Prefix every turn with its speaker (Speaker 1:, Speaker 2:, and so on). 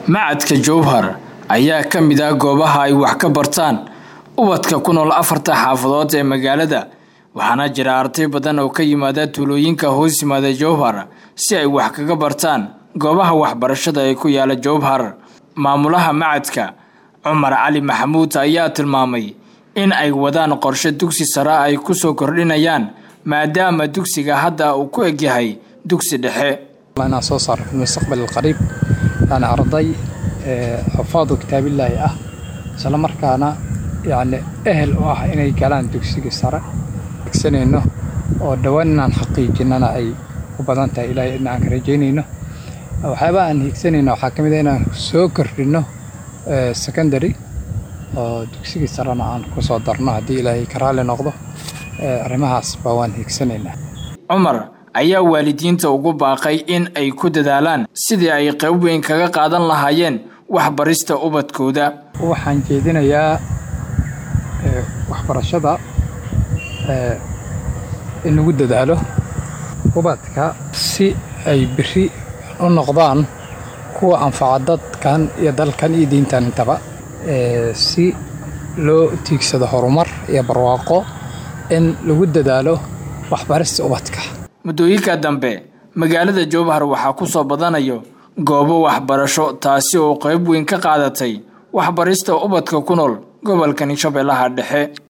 Speaker 1: macadka jowhar ayaa ka mid ah goobaha ay wax ka bartaan ubadka ku nool afarta xaafadood ee magaalada waxaana jira arday badan oo ka yimaada tuulooyinka hoos yimaada jowhar si ay wax kaga bartaan goobaha waxbarashada ee ku yaala jowhar maamulaha macadka cumar cali maxamuud ayaa tilmaamay in ay wadaan qorshe dugsi sare ay ku soo kordhinayaan maadaama dugsiga hadda uu ku egyahay dugsi dhexe
Speaker 2: inaan soo saaro fi mustaqbal alqariib yani arday xufaadu kitaabillaahi ah isla markaana yani ehel u ah inay galaan dugsiga sare igsanayno oo dhowaan inaan xaqiijinana ay u badan tahay ilaahay idna aan ka rajaynayno waxyaabaha aan higsanayno waxaa ka mid a inaan soo kordhinno secondary oo dugsigii sarena aan ku soo darno haddii ilaahay ka raalli noqdo arrimahaas baa waan higsanaynaa
Speaker 1: cumar ayaa waalidiinta ugu baaqay in ay ku dadaalaan sidii ay qayb weyn kaga qaadan lahaayeen waxbarista ubadkooda
Speaker 2: waxaan jeedinayaa waxbarashada in lagu dadaalo ubadka si ay biri u noqdaan kuwa anfaca dadkan iyo dalkan iyo diintan intaba si loo tiigsado horumar iyo barwaaqo in lagu dadaalo waxbarista ubadka
Speaker 1: muddooyinka dambe magaalada jowhar waxaa ku soo badanayo goobo waxbarasho taasi oo qayb weyn ka qaadatay waxbarista ubadka ku nool gobolkani shabeellaha dhexe